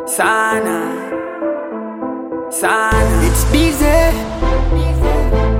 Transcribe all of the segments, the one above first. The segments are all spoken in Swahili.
sana sana It's busy.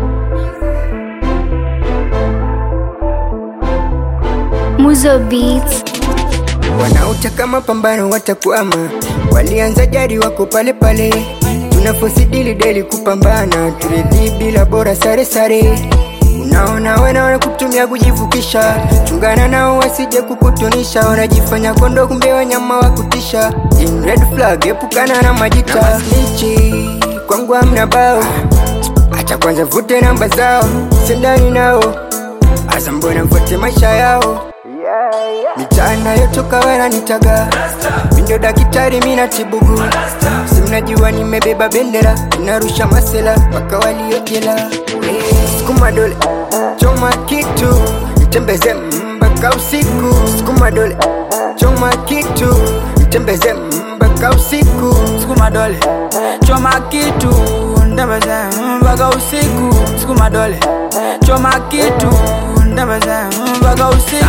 Muzo Beats. Wanaotaka mapambano watakwama, walianza jadi wako pale pale. Tunafosidili deli kupambana, turidhi bila bora sare sare. Unaona wena wanakutumia kujivukisha, chungana nao wasije kukutunisha. Wanajifanya kondo, kumbe wanyama wa kutisha. In red flag, epukana na majita Snitchi, kwangu hamna bao, acha kwanza vute namba zao, sendani nao Asa mbona mfuate maisha yao Mitaana yotoka wananitaga Mindo daktari mina tibugu Si mnajua nimebeba bendera Inarusha masela mpaka waliojela Eh, Sukuma dole choma kitu Nitembeze mpaka usiku Sukuma dole choma kitu Nitembeze mpaka usiku sukuma dole choma kitu ndembeze mpaka usiku sukuma dole choma kitu ndembeze mpaka usiku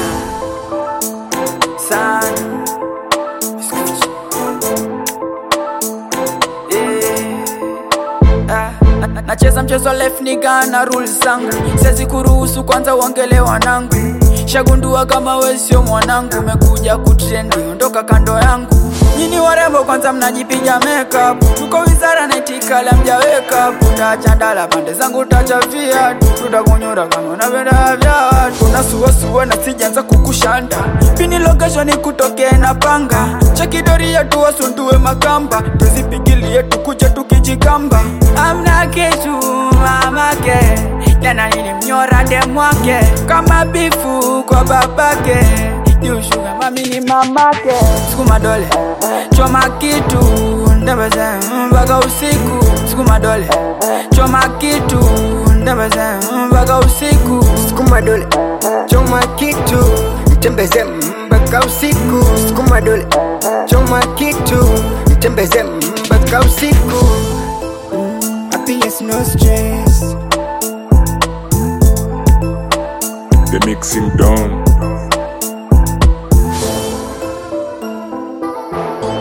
sana Eh, ah, na- na- nacheza mchezo left niga na rules zangu siwezi kuruhusu kwanza uongele wanangu shagundua kama we sio mwanangu umekuja kutrendi ondoka kando yangu nyini warembo kwanza mnajipiga makeup tuko wizara naitikala mjaweka utachandala pande zangu tachafia tutakunyura kama unapenda vya watu unasuasua na sijanza kukushanda pini location kutokee na panga chekidoria tuwasundue makamba tuzipigilie tukuja tukijikamba amna kitu mamake jana nilimnyora demwake kama bifu kwa babake niushuga mami ni mamake sukuma dole choma kitu ndembeze mpaka usiku sukuma dole choma kitu ndembeze mpaka usiku Sukuma dole choma kitu Nitembeze mpaka usiku Sukuma dole choma kitu Nitembeze mpaka usiku Happiness no stress The mixing done.